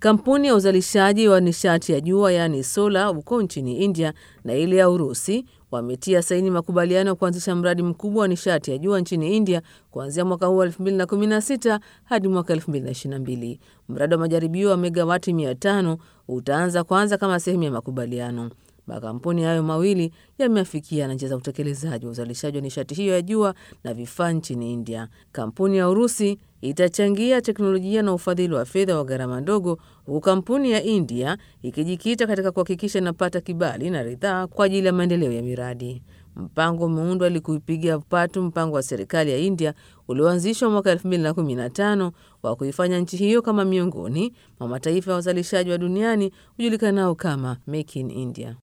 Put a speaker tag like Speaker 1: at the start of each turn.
Speaker 1: Kampuni ya uzalishaji wa nishati ya jua yaani sola huko nchini India na ile ya Urusi wametia saini makubaliano ya kuanzisha mradi mkubwa wa nishati ya jua nchini India kuanzia mwaka huu wa 2016 hadi mwaka 2022. Mradi wa majaribio wa megawati 500 utaanza kwanza kama sehemu ya makubaliano. Makampuni hayo mawili yameafikia na njia za utekelezaji wa uzalishaji wa nishati hiyo ya jua na vifaa nchini India. Kampuni ya Urusi itachangia teknolojia na ufadhili wa fedha wa gharama ndogo, huku kampuni ya India ikijikita katika kuhakikisha inapata kibali na ridhaa kwa ajili ya maendeleo ya miradi. Mpango umeundwa ili kuipigia upatu mpango wa serikali ya India ulioanzishwa mwaka 2015 wa kuifanya nchi hiyo kama miongoni mwa mataifa ya wazalishaji wa duniani hujulikanao kama Make in India.